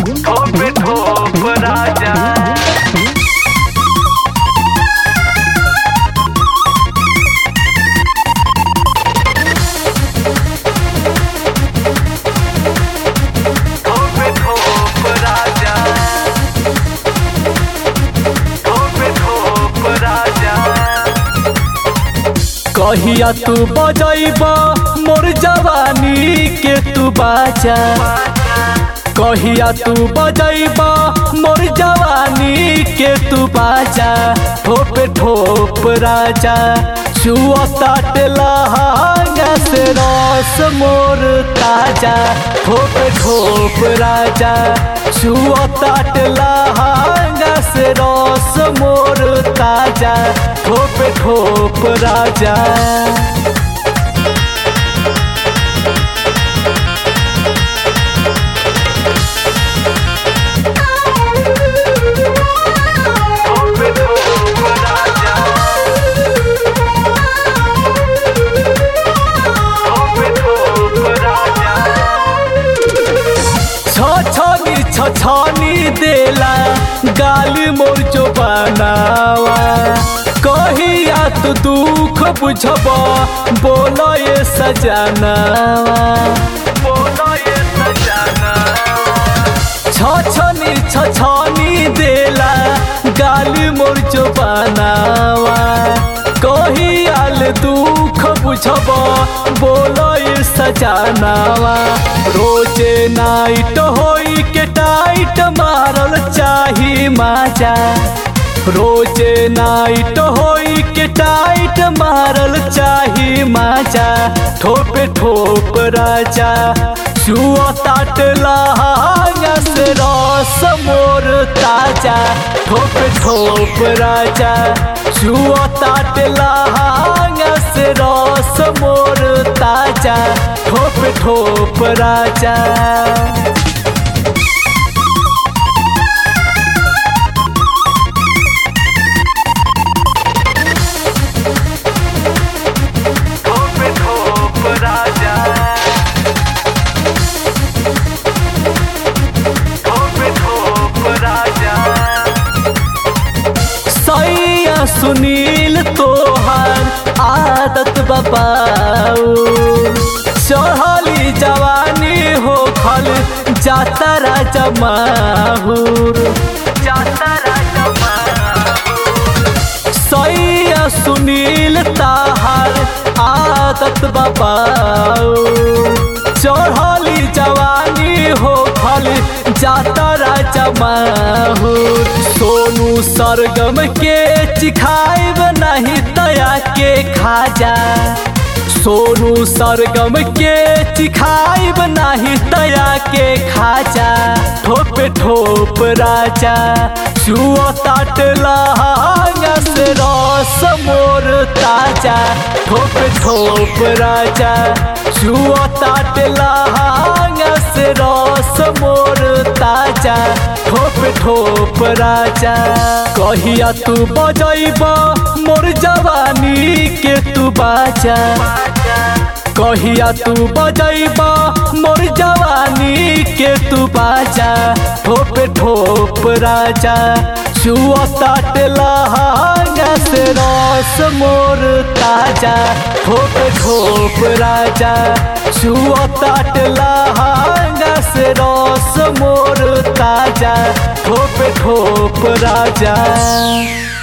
ठोप ठोप राजा ठोप ठोप राजा ठोप ठोप राजा कहिया तू बजैब मोर जवानी के तू बाजा कहिया तू बजैब मोर जवानी के तू बाजा ठोप ठोप राजा छुआ ताट लहंगा से रस मोर ताजा ठोप ठोप राजा छुआ ताट लहंगा से रस मोर ताजा ठोप ठोप राजा ठोप ठोप राजा ठोप ठोप राजा छछनी छछनी देला गाली मोर जो बनावा कहिया तू दुख बुझब बोल ये सजनावा बोलो ये सजाना छछनी छछनी देला गाली मोर जो बनावा कहियाल दुख बुझब बोल ये सजनावा रोजे नाइट होई के टाइट मारल चाही माजा रोजे नाइट होई के टाइट मारल चाही माजा ठोप ठोप राजा छुआ ताट लहंगा से रस मोर ताजा ठोप ठोप राजा छुआ ताट लहंगा से रस मोर ताजा ठोप ठोप राजा ठोप ठोप राजा ठोप ठोप राजा सैया सुनील तोहार आदत बबाऊ चढ़ली जवानी हो खल जाता राजा माहुर जाता राजा सैया सुनील ताहार आदत बबाऊ चढ़ली जवानी हो खल जाता राजा माहुर सोनू सरगम के चिखाइब नहीं तया के खाजा सोनू सरगम के चिखाइब नाही तया के खाजा ठोप ठोप राजा छुआ ताट लहंगा से रस मोर ताजा ठोप ठोप राजा छुआ ताट लहंगा से रस मोर ताजा ठोप ठोप राजा कहिया तू बजैब मोर जवानी के तू बाजा कहिया तू बजैब मोर जवानी के तू बाजा ठोप ठोप राजा छुआ ताट लहंगा से रस मोर ताजा ठोप ठोप राजा छुआ ताट लहंगा से रस मोर ताजा ठोप ठोप राजा